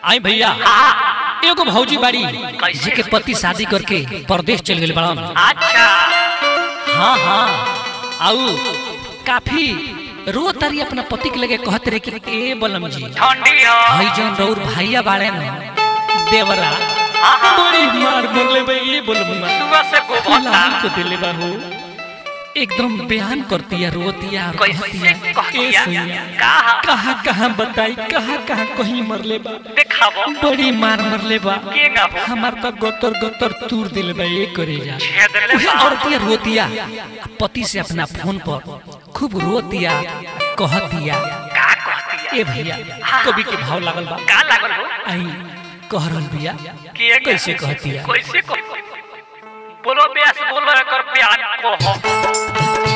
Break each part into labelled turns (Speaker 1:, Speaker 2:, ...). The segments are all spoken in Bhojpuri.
Speaker 1: आई भैया एगो भौजी बाड़ी जेके पति शादी करके परदेश चल गए बड़ा
Speaker 2: अच्छा
Speaker 1: हाँ हाँ आऊ काफी रो तारी अपना पति के लगे कहते रहे कि ए बलम जी
Speaker 2: ठंडी हो
Speaker 1: भाई जौन रौर भैया बाड़े न देवरा
Speaker 2: हाँ, हाँ।
Speaker 1: बड़ी मार बोले बे ये बोलबा
Speaker 2: सुबह से गोबता
Speaker 1: लाल को दिले बाहू एकदम बयान करती है रोती है और कहती
Speaker 2: कैसे
Speaker 1: है
Speaker 2: कहती
Speaker 1: ए
Speaker 2: है?
Speaker 1: सैया
Speaker 2: कहा
Speaker 1: कहाँ कहाँ बताई कहाँ कहाँ कहीं मरले बा
Speaker 2: देखाबो
Speaker 1: बड़ी मार मरले बा
Speaker 2: के ना हो
Speaker 1: हमार तो गतर गतर तूर दिल बा ये करे जा
Speaker 2: छेद ले
Speaker 1: उहे औरतिया रोतिया पति से अपना फोन पर खूब रोतिया कहतिया
Speaker 2: का कहती है
Speaker 1: ए भैया कभी के भाव लागल बा
Speaker 2: का लागल हो
Speaker 1: आई कह रहल बिया
Speaker 2: के
Speaker 1: कैसे कहतिया
Speaker 2: कैसे कह बोलो ब्यास बोलो कर बयान को हो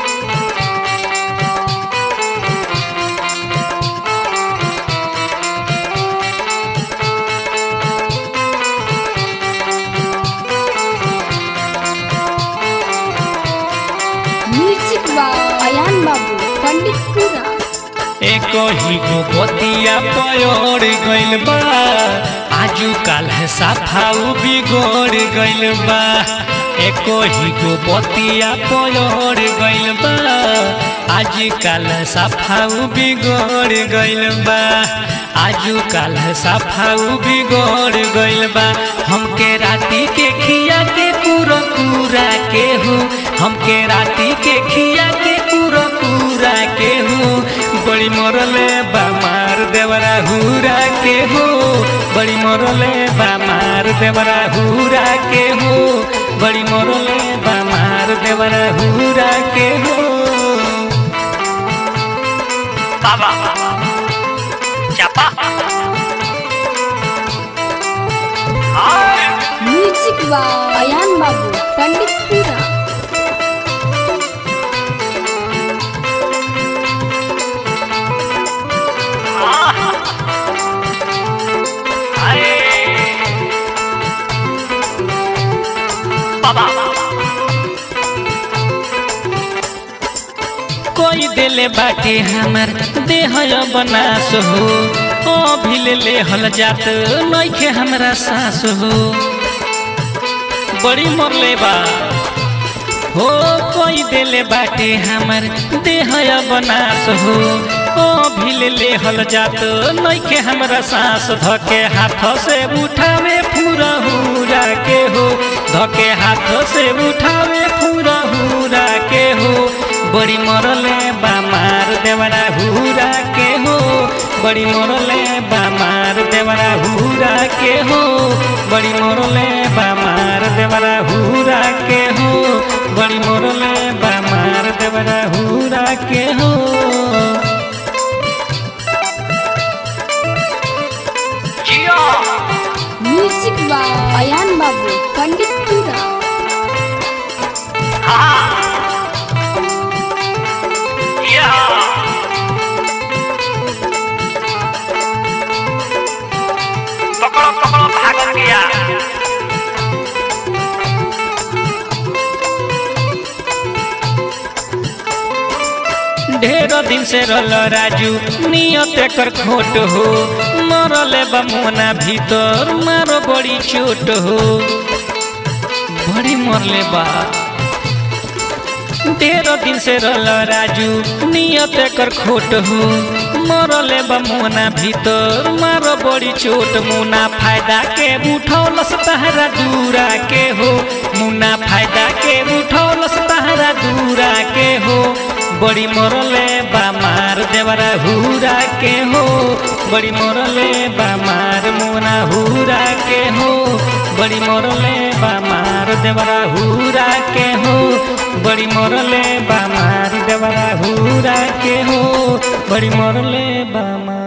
Speaker 3: म्यूजिक बा अयान बाबू पंडितपुरा
Speaker 1: एको ही गो बतिया पयोड़ गइल बा आजू काल है साफाऊ बिगोड़ गइल बा एको ही गो बतिया पयोड़ गइल बा आज काल साफाऊ बिगोड़ गइल बा आजू काल साफाऊ बिगोड़ गइल बा हमके राती के खिया के पूरा पूरा के हूँ हमके राती के खिया के पूरा पूरा के हूँ बड़ी मरले बा मार देवरा हुरा के हो बड़ी मरले बा मार देवरा हुरा के हो बड़ी मरले बा मार देवरा हुरा के हो
Speaker 2: बाबा चापा हाय
Speaker 3: म्यूजिक बा अयान बाबू पंडितपुरा
Speaker 2: अरे बाबा
Speaker 1: कोई दिले बाटे हमर देह बनास हो ओ भिले ले हल जात नइखे हमरा सास हो बड़ी मरले बा हो कोई दिले बाटे हमर देह बनास हो ओ भिले ले हल जात नइखे हमरा सास धके हाथ से उठावे पूरा हुरा के हो धके हाथ से उठावे पूरा हुरा के हो बड़ी मरले बा मार देवरा हुरा के हो बड़ी मरले बा मार देवरा हुरा के हो बड़ी मरले बा मार देवरा हुरा के हो बड़ी मरले बा मार देवरा हुरा के हो
Speaker 2: जियो
Speaker 3: म्यूजिक बा अयान बाबू पंडितपुरा
Speaker 2: हाँ या पकड़ो पकड़ो भाग गया
Speaker 1: ढेर दिन से रल राजू नियत कर खोट हो मरले बमुना भीतर मारो बड़ी चोट हो बड़ी मरले बा ढेर दिन से रल राजू नियत कर खोट हो मरले बमुना भीतर मारो बड़ी चोट मुना फायदा के उठौलस तहरा दूरा के हो मुना फायदा के उठौलस तहरा दूरा के हो बड़ी मरले बा मार देवरा हुरा के हो बड़ी मरले बा मार मुना हुरा के हो बड़ी मरले बा मार देवरा हुरा के हो बड़ी मरले बा मार देवरा हुरा के हो बड़ी मरले बा मार